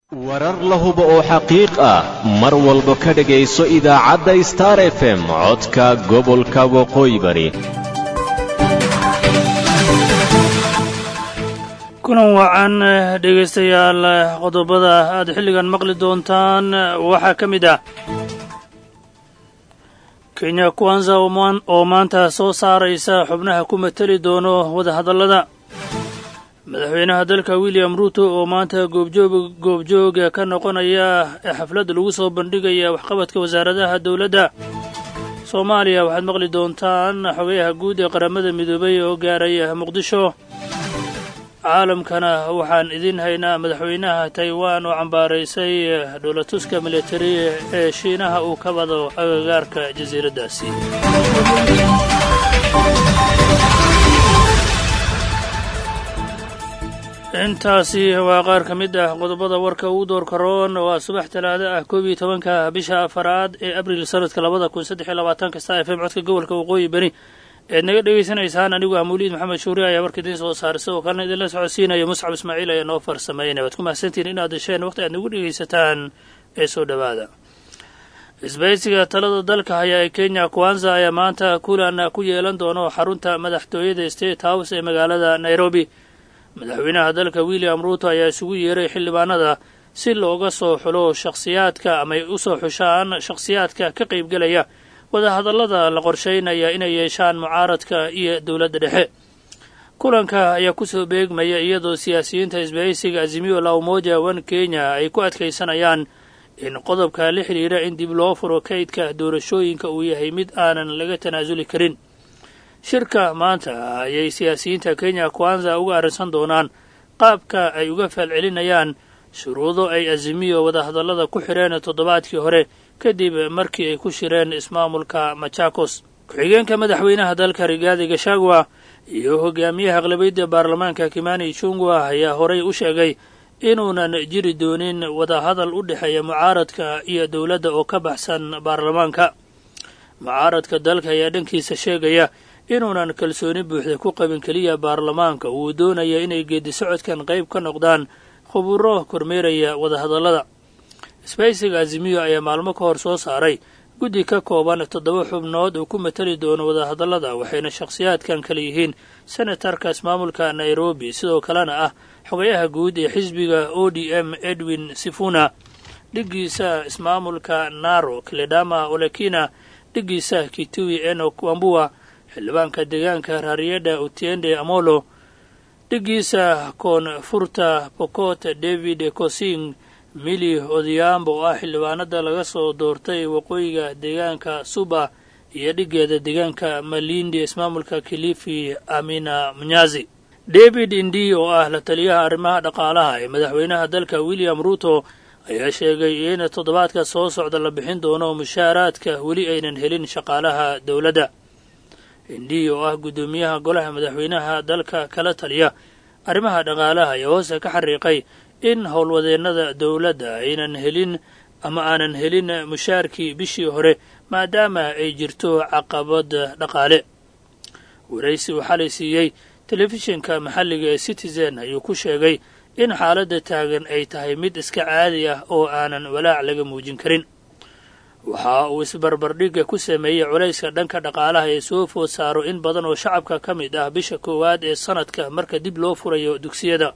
warar la hubo oo xaqiiq ah mar walba ka dhegayso idaacadda star f m codka gobolka waqooyi bari kulan wacan dhegaystayaal qodobada aad xilligan maqli doontaan waxaa ka mid ah kenya kwanza oo maanta soo saaraysa xubnaha ku mateli doono wadahadallada madaxweynaha dalka william ruuto oo maanta goobjoog goobjooga ka noqonaya ee xafladda lagu soo bandhigaya waxqabadka wasaaradaha dowladda soomaaliya waxaad maqli doontaan xogayaha guud ee qaramada midoobay oo gaaraya muqdisho caalamkana waxaan idiin haynaa madaxweynaha taiwan oo cambaaraysay dhoolatuska militari ee shiinaha uu ka wado agagaarka jasiiraddaasi intaasi waa qaar ka mid ah qodobada warka ugu door karoon waa subax talaado ah koob iyo tobanka bisha afaraad ee abril sanadka labada kun saddex iyo labaatanka star f m codka gobolka waqooyi beri eed naga dhegaysanaysaan anigu ah mawliid maxamed shuuri ayaa warka idiin soo saaray sidoo kalena idinla socodsiinaya muscab ismaaciil ayaa noo farsameynaya waad ku mahadsantihiin inaad hesheen waqti aad nagu dhegaysataan ee soo dhowaada isbaysiga talada dalka haya ee kenya kwanza ayaa maanta kulan ku yeelan doono xarunta madaxtooyada state house ee magaalada nairobi madaxweynaha dalka william ruuto ayaa isugu yeeray xildhibaanada si looga soo xulo shakhsiyaadka amay u soo xushaan shakhsiyaadka ka qaybgelaya wadahadallada la qorshaynaya inay yeeshaan mucaaradka iyo dowladda dhexe kulanka ayaa kusoo beegmaya iyadoo siyaasiyiinta isbahaysiga azimiyo la umoja wan kenya ay ku adkaysanayaan in qodobka la xidhiira in dib loo furo kaydka doorashooyinka uu yahay mid aanan laga tanaasuli karin shirka maanta ayay siyaasiyiinta kenya kwanza uga arrinsan doonaan qaabka ay uga faalcelinayaan shuruudo ay azimiyo wadahadallada ku xidheen toddobaadkii hore kadib markii ay ku shireen ismaamulka machakos ku-xigeenka madaxweynaha dalka rigaadi gashagwa iyo hogaamiyaha aqlabiyadda baarlamaanka kimani chungwa ayaa horay u sheegay inuunan jiri doonin wadahadal u dhexeeya mucaaradka iyo dowladda oo ka baxsan baarlamaanka mucaaradka dalka ayaa dhankiisa sheegaya inuunan kalsooni buuxda ku qabin keliya baarlamaanka uu doonaya inay geedi socodkan qayb ka noqdaan khuburo kormeeraya wadahadallada sbaysiga azimiyo ayaa maalmo ka hor soo saaray guddi ka kooban toddoba xubnood uu ku matali doono wadahadallada waxayna shakhsiyaadkan kale yihiin senatarka ismaamulka nairobi sidoo kalena ah xogayaha guud ee xisbiga o d m edwin sifuna dhiggiisa ismaamulka naro kledama olekina dhiggiisa kitui enok wambua xildhibaanka deegaanka raariyadha utiende amolo dhiggiisa koonfurta pokot david kosing mili odiyambo oo ah xildhibaanada laga soo doortay waqooyiga deegaanka suba iyo dhiggeeda deegaanka malindi ismaamulka kilifi amina munyazi david indi oo ah la taliyaha arrimaha dhaqaalaha ee madaxweynaha dalka william ruuto ayaa sheegay in toddobaadka soo socda la bixin doono mushaaraadka weli aynan helin shaqaalaha dowladda indi oo ah guddoomiyaha golaha madaxweynaha dalka kala taliya arrimaha dhaqaalaha ayaa hoose ka xariiqay in howlwadeennada dowladda aynan helin ama aanan helin mushaarkii bishii hore maadaama ay jirto caqabad dhaqaale waraysi uu xalay siiyey telefishinka maxalliga ee citizen ayuu ku sheegay in xaaladda taagan ay tahay mid iska caadi ah oo aanan walaac laga muujin karin waxa uu isbarbardhigga ku sameeyey culayska dhanka dhaqaalaha ee soo food saaro in badan oo shacabka ka mid ah bisha koowaad ee sanadka marka dib loo furayo dugsiyada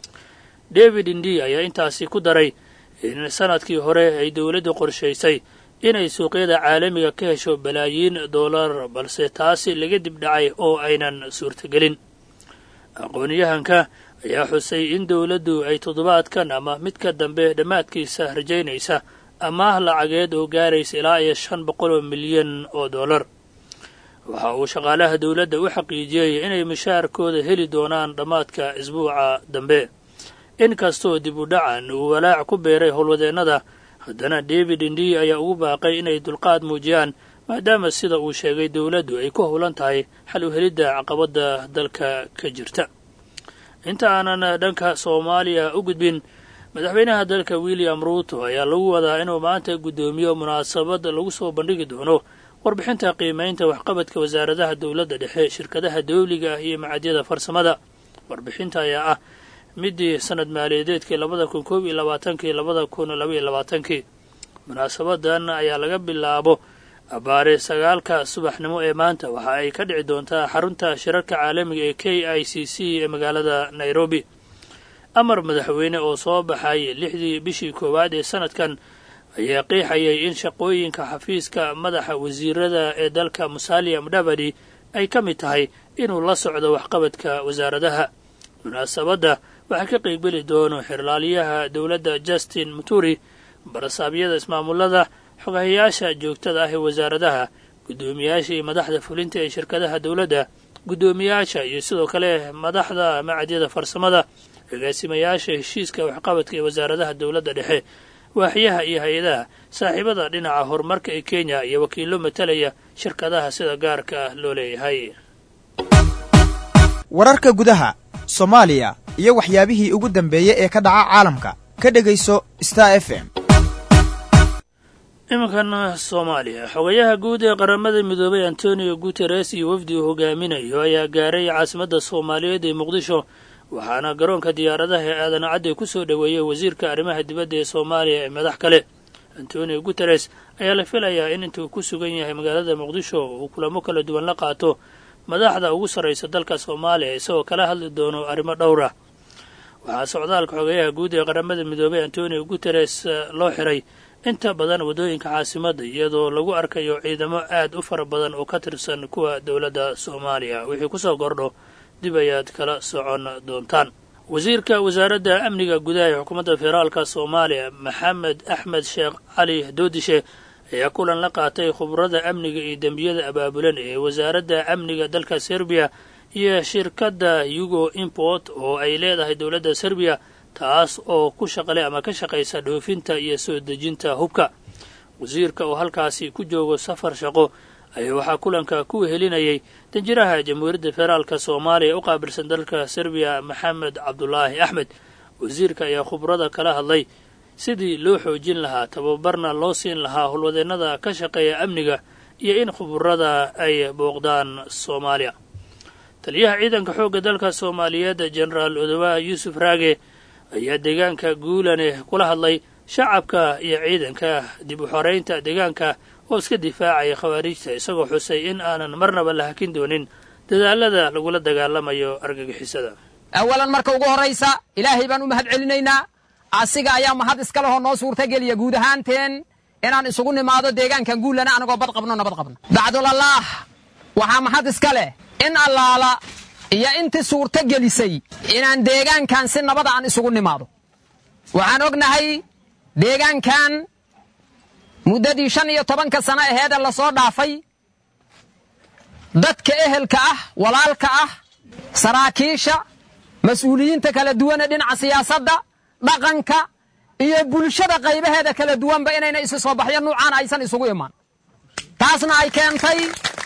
david indi ayaa intaasi ku daray in sanadkii hore ay dowladdu qorshaysay inay suuqyada caalamiga ka hesho balaayiin dollar balse taasi laga dib dhacay oo aynan suurtagelin aqoon-yahanka ayaa xusay in dowladdu ay toddobaadkan ama midka dambe dhammaadkiisa rajaynaysa amaah lacageed oo gaaraysa ilaa iyo shan boqol oo milyan oo dollar waxa uu shaqaalaha dowladda u xaqiijiyey inay mushaarkooda heli doonaan dhammaadka isbuuca dambe in kastoo dib u dhacan uu walaac ku beeray howlwadeennada haddana david indi ayaa ugu baaqay inay dulqaad muujiyaan maadaama sida uu sheegay dowladdu ay ku howlan tahay xal u helidda caqabadda dalka ka jirta inta aanan dhanka soomaaliya u gudbin madaxweynaha dalka william ruuto ayaa lagu wadaa inuu maanta guddoomiyo munaasabad lagu soo bandhigi doono warbixinta qiimaynta waxqabadka wasaaradaha dowladda dhexe shirkadaha dawliga ah iyo macadyada farsamada warbixinta ayaa ah midii sanad maaliyadeedkii labada kun koob iyo labaatankii labada kun labaiyo labaatankii munaasabadan ayaa laga bilaabo abbaare sagaalka subaxnimo ee maanta waxa ay ka dhici doontaa xarunta shirarka caalamiga ee k i c c ee magaalada nairobi amar madaxweyne oo soo baxay lixdii bishii koowaad ee sanadkan ayaa qiixayay in shaqooyinka xafiiska madaxa wasiirada ee dalka musalia mudavadi ay ka mid tahay inuu la socdo waxqabadka wasaaradaha munaasabadda waxaa ka qeybgeli doono xirlaaliyaha dowladda justin muturi barasaabyada ismaamulada xogahayaasha joogtada ah ee wasaaradaha guddoomiyaasha iyo madaxda fulinta ee shirkadaha dowladda guddoomiyaasha iyo sidoo kale madaxda macadyada farsamada agaasimayaasha heshiiska waxqabadka ee wasaaradaha dowladda dhexe waaxyaha iyo hay-adaha saaxiibada dhinaca horumarka ee kenya iyo wakiillo matalaya shirkadaha sida gaarka ah loo leeyahay wararka gudaha soomaaliya iyo waxyaabihii ugu dambeeyey ee ka dhaca caalamka ka dhegayso star f m iminkan soomaaliya xogayaha guud ee qaramada midoobay antonio guteres iyo wafdi uu hogaaminayo ayaa gaaray caasimadda soomaaliyeed ee muqdisho waxaana garoonka diyaaradaha ee aadan cadde ku soo dhoweeyey wasiirka arrimaha dibadda ee soomaaliya ee madax kale antonio guteres ayaa la filayaa in intuu ku sugan yahay magaalada muqdisho uu kulamo kala duwan la qaato madaxda ugu sarraysa dalka soomaaliya isagoo kala hadli doono arrimo dhowra waxaa socdaalka xogayaha guud ee qaramada midoobay antonio guteres loo xiray inta badan waddooyinka caasimadda iyadoo lagu arkayo ciidamo aad u fara badan oo ka tirsan kuwa dowladda soomaaliya wixii ku soo kordho dib ayaad kala socon doontaan wasiirka wasaaradda amniga gudaha ee xukuumadda federaalka soomaaliya maxamed axmed sheekh cali doodishe ayaa kulan la qaatay khubrada amniga iyo dembiyada abaabulan ee wasaaradda amniga dalka serbiya iyo shirkadda yugo import oo ay leedahay dowladda serbiya taas oo ku shaqale ama ka shaqaysa dhoofinta iyo soo dejinta hubka wasiirka oo halkaasi ku joogo safar shaqo ayaa waxaa kulanka ku helinayay danjiraha jamhuuriyadda federaalka soomaaliya u qaabilsan dalka serbiya maxamed cabdulaahi axmed wasiirka ayaa khubrada kala hadlay sidii loo xoojin lahaa tababarna loo siin lahaa howlwadeennada ka shaqeeya amniga iyo in khuburada ay booqdaan soomaaliya taliyaha ciidanka xoogga dalka soomaaliyeed jenaraal odowa yuusuf raage ayaa deegaanka guulane kula hadlay shacabka iyo ciidanka dib u xoreynta deegaanka oo iska difaacaya khawaariijta isagoo xusay in aanan marnaba la hakin doonin dadaalada lagula dagaalamayo argagixisada awalan marka ugu horraysa ilaahay baan u mahad celinaynaa asiga ayaa mahad iska lehoo noo suurtageliya guud ahaanteen inaan isugu nimaado deegaankan guullana anagoo bad qabno nabad qabno bacdulallaah waxaa mahad iska leh in allaala iyo intii suurto gelisay inaan deegaankan si nabada aan isugu nimaado waxaan ognahay deegaankan muddadii shan iyo tobanka sano aheeda lasoo dhaafay dadka ehelka ah walaalka ah saraakiisha mas-uuliyiinta kala duwane dhinaca siyaasadda dhaqanka iyo bulshada qaybaheeda kala duwanba inayna isi soo baxyo nuucaana aysan isugu imaan taasna ay keentay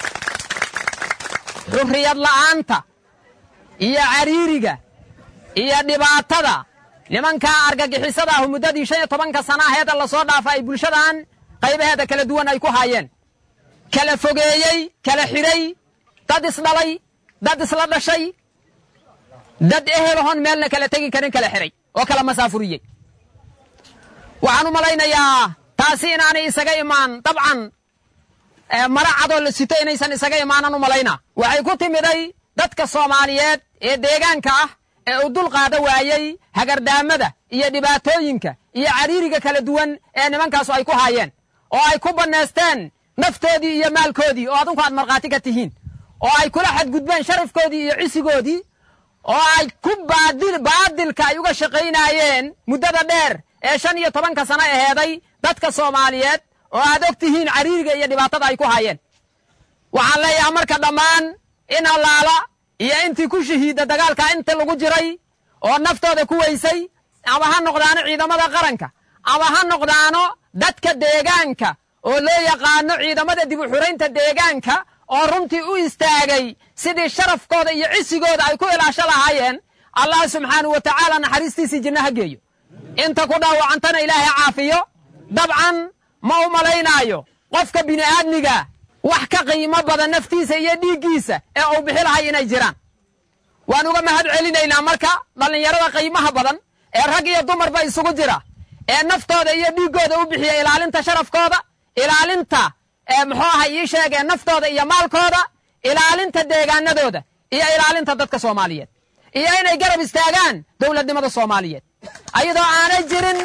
xurriyad la'aanta iyo cariiriga iyo dhibaatada nimankaa argagixisada ahu muddadii shan iyo tobanka sana aheeda lasoo dhaafa ay bulshadan qaybaheeda kala duwan ay ku haayeen kala fogeeyey kala xidhay dad isdhalay dad isla dhashay dad ehelahon meelna kala tegi karin kala xidhay oo kala masaafuriyey waxaan u malaynayaa taasi inaanay isaga imaan dabcan mara cadoo la sito inaysan isaga imaanan u malaynaa waxay ku timiday dadka soomaaliyeed ee deegaanka ah ee uu dul qaada waayey hagardaamada iyo dhibaatooyinka iyo cariiriga kala duwan ee nimankaasu ay ku haayeen oo ay ku bannaysteen naftoodii iyo maalkoodii oo adinku aad markhaati ka tihiin oo ay kula xadgudbeen sharafkoodii iyo cisigoodii oo ay ku baadilka ay uga shaqaynaayeen muddada dheer ee shan iyo tobanka sano aheeday dadka soomaaliyeed oo aad og tihiin cariiriga iyo dhibaatada ay ku haayeen waxaan leeyahay marka dhammaan in allaala iyo intii ku shahiidda dagaalka inta lagu jiray oo naftooda ku weysay ama ha noqdaano ciidamada qaranka ama ha noqdaano dadka deegaanka oo loo yaqaano ciidamada dib u xuraynta deegaanka oo runtii u istaagay sidii sharafkooda iyo cisigooda ay ku ilaasho lahaayeen allah subxaanau wa tacaala naxariistiisii jinno ha geeyo inta ku dhaawacantana ilaahay caafiyo dabcan ma u malaynaayo qofka bini'aadmiga wax ka qiimo badan naftiisa iyo dhiiggiisa ee uu bixi lahay inay jiraan waan uga mahad celinaynaa marka dhallinyarada qiimaha badan ee rag iyo dumarba isugu jira ee naftooda iyo dhiiggooda u bixiya ilaalinta sharafkooda ilaalinta muxuu aha ii sheegee naftooda iyo maalkooda ilaalinta deegaanadooda iyo ilaalinta dadka soomaaliyeed iyo inay garab istaagaan dowladnimada soomaaliyeed ayadoo aanay jirin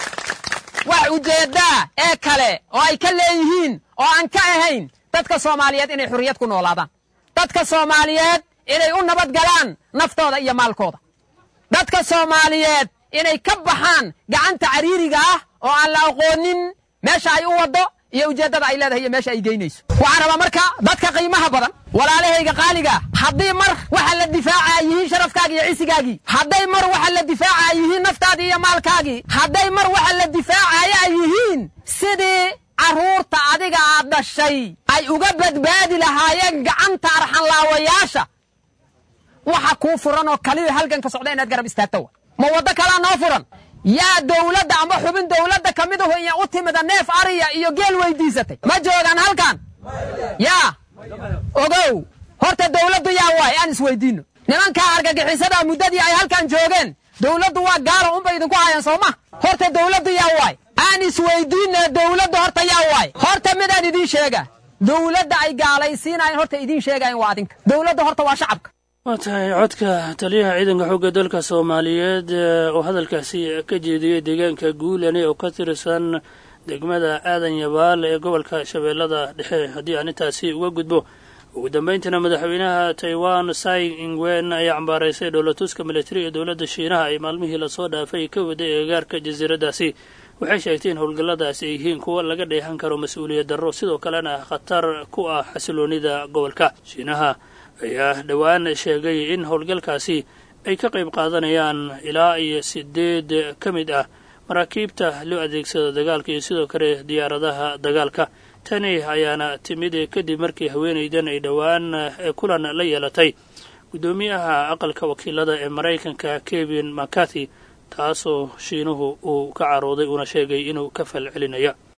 wax ujeeddaa ee kale oo ay ka leeyihiin oo aan ka ahayn dadka soomaaliyeed inay xurriyad ku noolaadaan dadka soomaaliyeed inay u nabad galaan naftooda iyo maalkooda dadka soomaaliyeed inay ka baxaan gacanta cariiriga ah oo aan la aqoonin meesha ay u waddo iyo ujeeddada ay leedahay iyo meesha ay geynayso waxaan rabaa marka dadka qiimaha badan walaalahayga qaaligaa haddii mar waxa la difaacaa yihiin sharafkaagii iyo cisigaagii hadday mar waxa la difaacaa yihiin naftaadii iyo maalkaagii hadday mar waxa la difaacaya ay yihiin sidii carruurta adiga aad dhashay ay uga badbaadi lahaayeen gacanta arxanlaawayaasha waxa kuu furan oo kaliya halgan ka socda inaad garab istaagto wa ma waddo kalaa noo furan yaa dawladda amba xubin dawladda ka midahu iya u timida neef ariya iyo geel weydiisatay ma joogaan halkan yaa ogow horta dawladdu yaa waay aan isweydiinno nimankaa argagixisada muddadii ay halkan joogeen dawladdu waa gaalo unba idinku hayan soo ma horta dawladdu yaa waay aan isweydiinna dawladdu horta yaa waay horta midaan idiin sheega dawladda ay gaalaysiinayan horta idiin sheegayan waa adinka dawladda horta waa shacabka waa tahay codka taliyaha ciidanka xoogga dalka soomaaliyeed oo hadalkaasi ka jeediyey deegaanka guulani oo ka tirsan degmada aadan yabaal ee gobolka shabeellada dhexe haddii aan intaasi uga gudbo ugu dambayntiina madaxweynaha taiwan sai ingwen ayaa cambaaraysay dhoolatuska militari ee dowladda shiinaha ay maalmihii lasoo dhaafay ka waday eegaarka jasiiraddaasi waxay sheegtay in howlgalladaasi ay yihiin kuwa laga dheehan karo mas-uuliyad darro sidoo kalena khatar ku ah xasiloonida gobolka shiinaha ayaa dhowaan sheegay in howlgalkaasi ay ka qayb qaadanayaan ilaa iyo sideed ka mid ah maraakiibta loo adeegsado dagaalka iyo sidoo kale diyaaradaha dagaalka tani ayaana timid kadib markii haweenaydan ay dhowaan kulan la yeelatay guddoomiyaha aqalka wakiilada ee maraykanka kevin mccarthy taasoo shiinuhu uu ka carooday uuna sheegay inuu ka fal celinaya